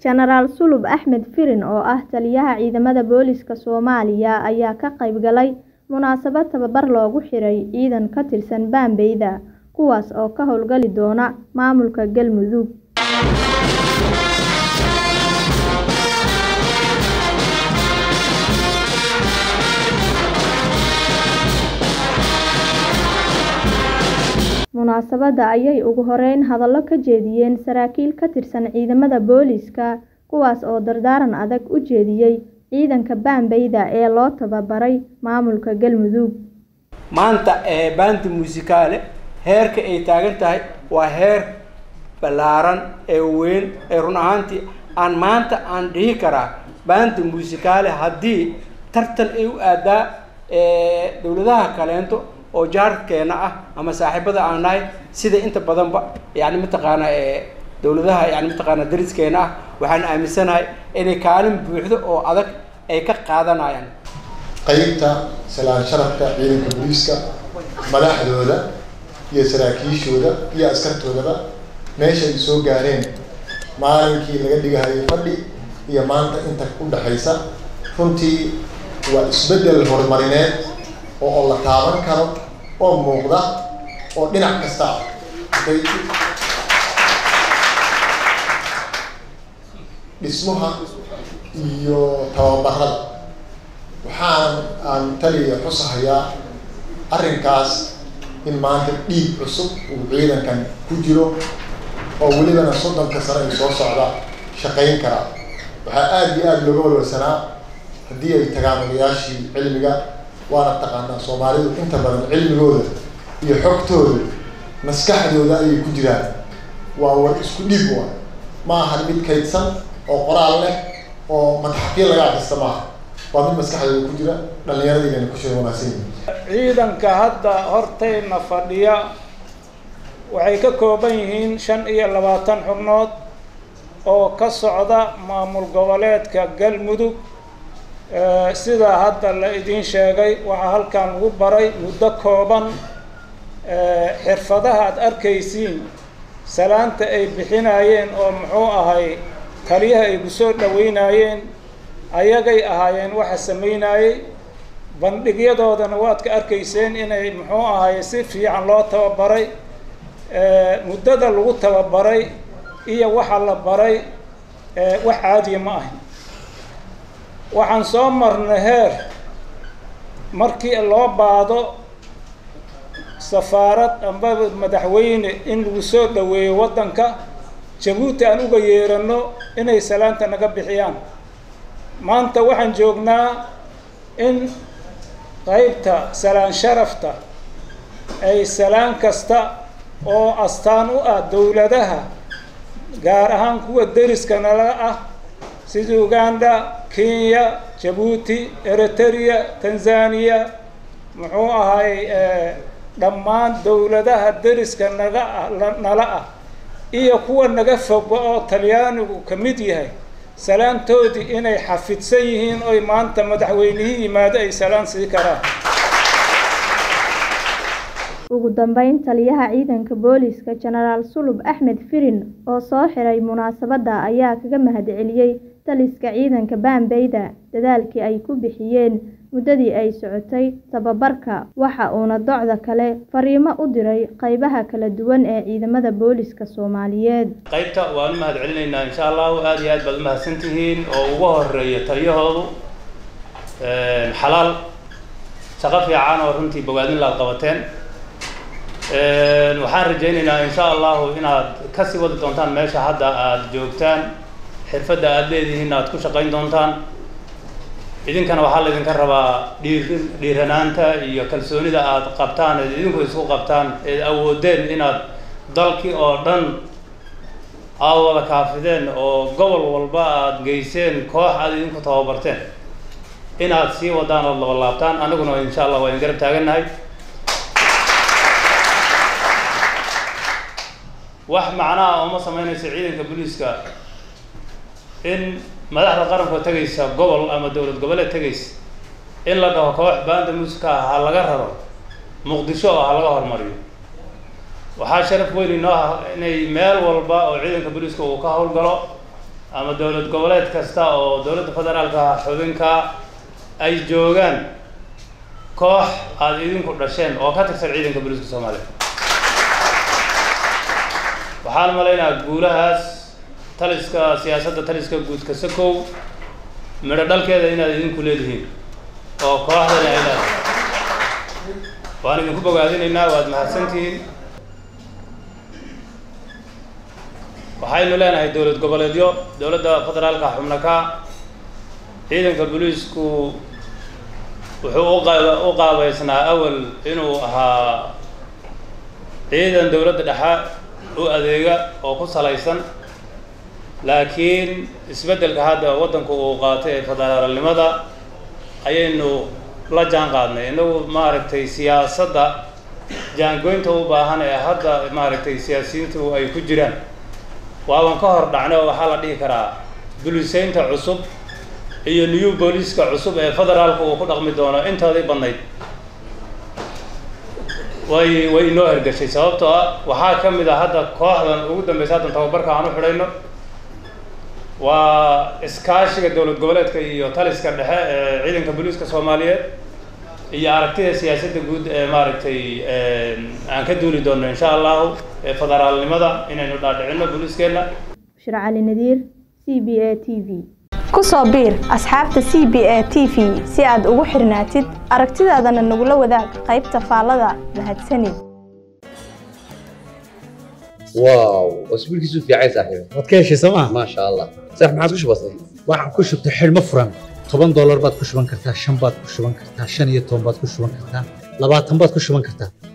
Jenaraal Sulub Axmed Firin oo ah taliyaha ciidamada booliska Soomaaliya ayaa ka qayb galay munaasabad tababar loogu xiray ciidan ka tirsan Bambeyda kuwaas oo ka howlgali doona maamulka Galmudug. Munaasabadda ayay ugu horeyn hadallo ka jeediyeen saraakiil ka tirsan ciidamada booliska kuwaas oo dardaaran adag u jeediyay ciidanka Bambeyda ee loo tababaray maamulka Galmudug. maanta ee baanta muusikaale heerka ay taagan tahay waa heer ballaaran ee weyn ee run ahaantii aan maanta aan dhihi karaa baanta muusikaale haddii tartan ay u aadaa dowladaha kaleento oo jaarkeena ah ama saaxiibada aan nahay sida inta badanba yani mataqaana dowladaha yani mataqaana dariskeena ah waxaan aaminsanahay inay kaalin buuxdo oo adag ay ka qaadanayaan qaybta salaan sharafka ciidanka booliiska madaxdooda iyo saraakiishooda iyo askartoodaba meesha ay soo gaareen maalinkii laga dhigahayay fadhi iyo maanta inta u dhexaysa runtii waa isbeddel horumarineed oo la taaban karo oo muuqda oo dhinac kasta ah okay dhismaha iyo tababarada waxaan aan taliya xusahayaa arrinkaas in maanta dhiig cusub uu ciidankan ku jiro oo welibana soddonka sano ay soo socda shaqayn karaa waxaa aada iyo aada looga walwalsanaa haddii ay tagaan odayaashii cilmiga waana taqaanaa soomaalidu inta badan cilmigooda iyo xogtooda maskaxdooda ayay ku jiraan waa war isku dhiib wa ma ahan mid kaydsan oo qoraal leh oo madaxafyo laga akrista maaha waa mid maskaxdooda ku jira dhallinyaradiigana ku sheega wanaagsan yihin ciidanka hadda hortayna fadhiya waxay ka kooban yihiin shan iyo labaatan xubnood oo ka socda maamul goboleedka galmudug sidaa hadda la idiin sheegay waxaa halkan lagu baray muddo kooban xirfadaha aad arkaysiin salaanta ay bixinayeen oo muxuu ahay taliyaha ay kusoo dhaweynayeen ayagay ahaayeen waxa sameynayey bandhigyadoodana waad ka arkayseen inay muxuu ahay si fiican loo tababaray muddada lagu tababaray iyo waxa la baray wax caadiya ma ahin waxaan soo marnay heer markii loo baado safaarad amba madaxweyne in lagu soo dhaweeyo waddanka jabuuti aan uga yeerano inay salaanta naga bixiyaan maanta waxaan joognaa in qaybta salaan sharafta ay salaan kasta oo astaan u ah dowladaha gaar ahaan kuwa deriska nala ah sida uganda kenya jabuuti eritrea tanzania muxuu ahay dhammaan dowladaha deriska naga ah nala ah iyo kuwa naga fogba oo talyaanigu ka mid yahay salaantoodii inay xafidsan yihiin oy maanta madaxweynihii yimaado ay salaan sii karaan ugu dambeyn taliyaha ciidanka booliska jenaraal sulub axmed firin oo soo xiray munaasabadda ayaa kaga mahadceliyey taliska ciidanka Bambeyda dadaalkii ay ku bixiyeen muddadii ay socotay tababarka waxa uuna docda kale fariimo u diray qaybaha kala duwan ee ciidamada booliska Soomaaliyeed qaybta waan u mahad celinaynaa insha Allah aad iyo aad baad u mahadsantihiin oo ugu horeeya taliyahoodu xalaal shaqo fiican oo runtii bogaadin la qabateen waxaan rajaynaynaa insha allahu inaad kasii wadi doontaan meesha hadda aada joogtaan xirfadda aada leedihiin aad ku shaqayn doontaan idinkana waxaa laydinka rabaa dhiiri dhiiranaanta iyo kalsoonida aada qabtaan eed idinku isku qabtaan eed awoodeen inaad dalkii oo dhan aada wada kaafideen oo gobol walba aada geyseen koox aada idinku tababarteen inaad sii wadaan ood laba laabtaan aniguna insha allah waa idin garab taagannahay wax macnaha uma sameynaysa ciidanka booliiska in madaxda qaranka oo tegaysa gobol ama dowlad goboleed tegaysa in la dhaho koox baanda muusika ah ha laga raro muqdisho oo ha laga hormariyo waxaa sharaf weyn inoo ah inay meel walba oo ciidanka booliiska uu ka howlgalo ama dowlad goboleed kasta oo dowladda federaalka xubinka ay joogaan koox aada idinku dhasheen oo ka tirsan ciidanka booliiska soomaaliya waxaan malaynayaa guulahaas taliska siyaasadda taliska guudka sakow midho dhalkeeda inaad idinku leedihiin oo kooxdani ay leedahay waan idinku bogaadinaynaa waad mahadsantihiin waxaynu leenahay dowlad goboleedyo dowladda federaalka xubno ka ciidanka booliisku wuxuu uqa u qaabeysnaa awal inuu ahaa ciidan dowladda dhexe u adeega oo ku salaysan laakiin isbeddelka hadda waddanku uu qaatay ee federaalnimada ayaynu la jaan qaadnay innagu maaragtay siyaasadda jaangoynta u baahan ee hadda maaragtay siyaasiyiintu ay ku jiraan waaban ka hor dhacnay oo waxaa la dhihi karaa buliseynta cusub iyo new booliiska cusub ee federaalka uu ku dhaqmi doono intoodii badnayd way way inoo hergashay sababtoo ah waxaa ka mid a hadda kooxdan ugu dambeysa haddan tababarka aan u xidhayno waa iskaashiga dowlad goboleedka iyo taliska dhexe ee ciidanka booliiska soomaaliyeed iyo aragtida siyaasadda guud ee maaragtay aan ka duuli doonno insha allahu ee federaalnimada inaynu dhaadhicinno booliiskeenna bushra cali nadiir c b a t v ku soo biir asxaabta c b a t v si aad ugu xirnaatid aragtidaadana nagula wadaag qaybta faallada mahadsanid واو واسبوعك يسوف يا عيسى صاحبي waad ka heshay sooma ما شاء الله صح ما عاد وش بصير waxaad ku shubtay xidhmo furan toban doolar baad ku shuban kartaa shan baad ku shuban kartaa shan iyo toban baad ku shuban kartaa labaatan baad ku shuban kartaa